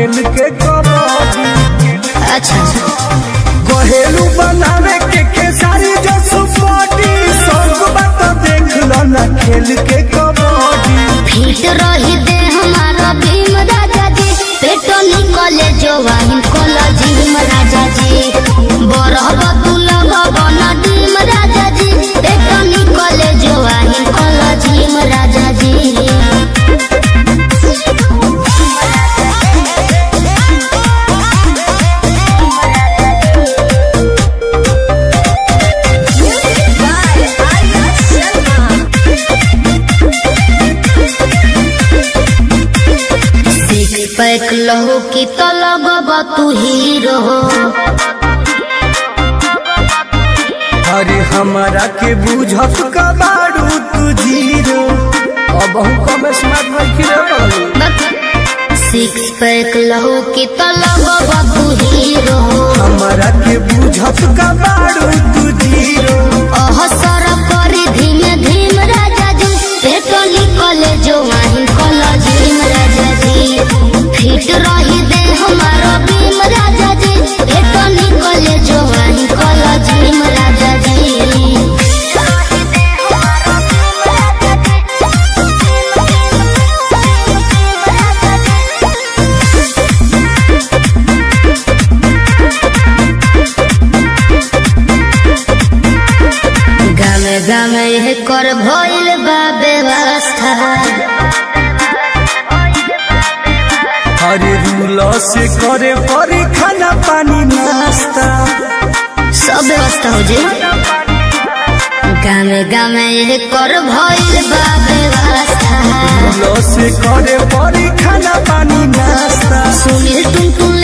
खेल के कबड्डी अच्छा घरेलू बनावे के खेसारी जो सुपोटी सब बात देख लो ना खेल के कबड्डी फिट रही दे हमारा भीम राजा जी पेटो निकले जो वाहिन कोला जिम राजा जी बरहब तू लगब नदीम राजा जी पेटो निकले जो वाहिन कोला जिम राजा जी सिक्स पैक लहू की तो लगब तू हीरो अरे हमारा के बुझत कबाड़ू तू जीरो अब हम कम स्मार्ट नहीं रे सिक्स पैक लहू की तो लगब तू हीरो हमारा के बुझत कबाड़ू तू जीरो अहसर करी धीमे धीम राजा जी पेटो निकले जो वाहिन कला झीम राजा जी फिट रही दे हमारा भीम राजा जी पेटो निकले जो वाहिन कला झीम राजा जी गामे गामे यह कर भइल बा व्यवस्था अरे रूल से करे परी खाना पानी नाश्ता सब व्यवस्था हो जे गामे गामे यह कर भइल बा व्यवस्था रूल से करे परी खाना पानी नाश्ता सुनील टुन टुन